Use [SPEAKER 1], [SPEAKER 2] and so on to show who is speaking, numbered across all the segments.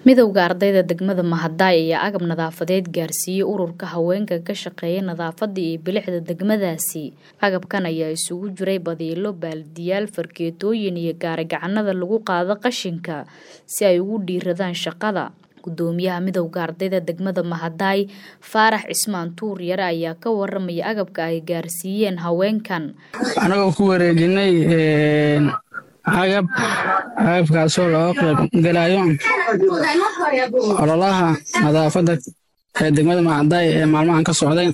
[SPEAKER 1] midowda ardayda degmada mahadaay ayaa agab nadaafadeed gaarsiiyey ururka haweenka ka shaqeeya nadaafada iyo bilixda degmadaasi agabkan ayaa isugu jiray badiilo baaldiyaal fargeetooyin iyo gaarigacanada lagu qaado qashinka si ay ugu dhiiradaan shaqada gudoomiyaha midowda ardayda degmada mahadaay faarax cismaan tuur yare ayaa ka waramaya agabka ay gaarsiiyeen haweenkan
[SPEAKER 2] anagoo ku wareejinay agab agabkaasoo looga qayb galayo ololaha nadaafadda ee degmada mahadaay ee maalmahan ka socday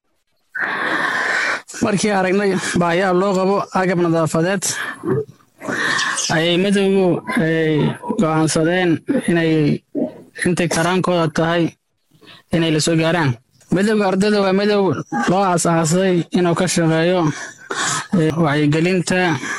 [SPEAKER 2] markii aragnay baahiyaha loo qabo agab nadaafadeed ayay midowgu ay go'aansadeen inay intay karaankooda tahay inay la soo gaaraan midowga ardayda waa midow loo aas-aasay inuu ka shaqeeyo wacyigelinta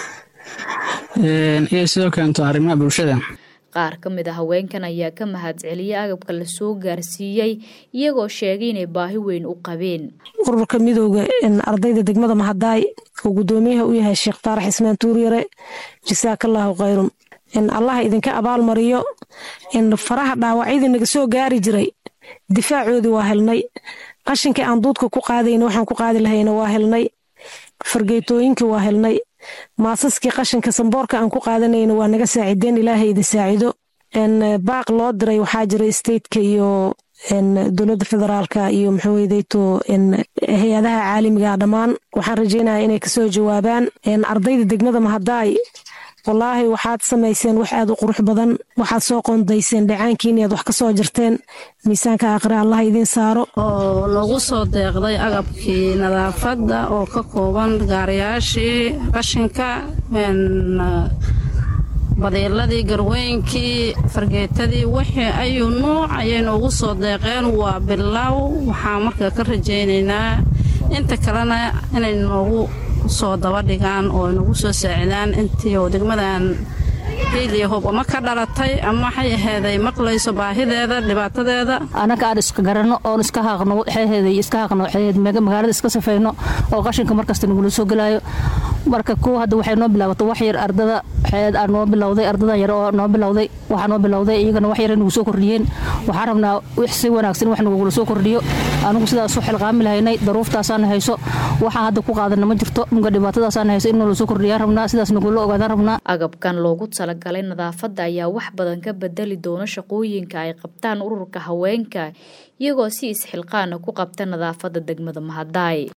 [SPEAKER 2] iyo sidoo keento arrimaha bulshada
[SPEAKER 1] qaar ka mid a haweenkan ayaa ka mahadceliyay agabka la soo gaarsiiyey iyagoo sheegay inay baahi weyn u qabeen
[SPEAKER 3] ururka midowda ardayda degmada mahadaay oo gudoomiyaha u yahay sheekh faarax ismaan tuuryare jasaakallaahu khayrun allah idinka abaalmariyo faraha dhaawacyadii naga soo gaari jiray difaacoodii waa helnay qashinkii aan duudka ku qaadayna waxaan ku qaadi lahayna waa helnay fargeetooyinkii waa helnay maasaskii qashinka samboorka aan ku qaadanayna waa naga saacideen ilaahay idin saacido baaq loo diray waxaa jira stateka iyo dowladda federaalka iyo maxawedeyto hay-adaha caalamiga dhammaan waxaan rajeynaya inay kasoo jawaabaan ardayda degmada mahadaay wallaahi waxaad samayseen wax aad u qurux badan waxaad soo qoondayseen dhacaankiin iaad wax ka soo jirteen miisaanka aakhire allah idiin saaro
[SPEAKER 4] oo lagu soo deeqday agabkii nadaafadda oo ka kooban gaariyaashii qashinka badiiladii garweynkii fargeetadii wixii ayuu nuuc ayay noogu soo deeqeen waa bilow waxaa marka ka rajaynaynaa inta kalena inay noogu soo daba dhigaan oo nagu soo saacidaan intii oo degmadan hiiliya hub ama ka dhalatay ama waxay aheeday maqlayso baahideeda dhibaatadeeda
[SPEAKER 5] annaga aan iska garanno oon iska haaqno waxayheeday iska haaqno waxayheed magaalada iska safayno oo qashinka markasta nagula soo gelaayo marka kuwa hadda waxay noo bilaabatay wax yar ardada waxayd aan noo bilowday ardadan yar oo noo bilowday waxaa noo bilowday iyagana wax yar nagu soo kordhiyeen waxaan rabnaa wix si wanaagsan wax nagugula soo kordhiyo anigu sidaas u xilqaami lahaynay daruuftaasaana hayso waxaa hadda ku qaadana ma jirto muga dhibaatadaasaana hayso in nala soo kordhiyaan rabnaa sidaas nagula ogaadaan rabnaa
[SPEAKER 1] agabkan loogu talagalay nadaafadda ayaa wax badan ka bedeli doona shaqooyinka ay qabtaan ururka haweenka iyagoo si isxilqaana ku qabta nadaafadda degmada mahadaay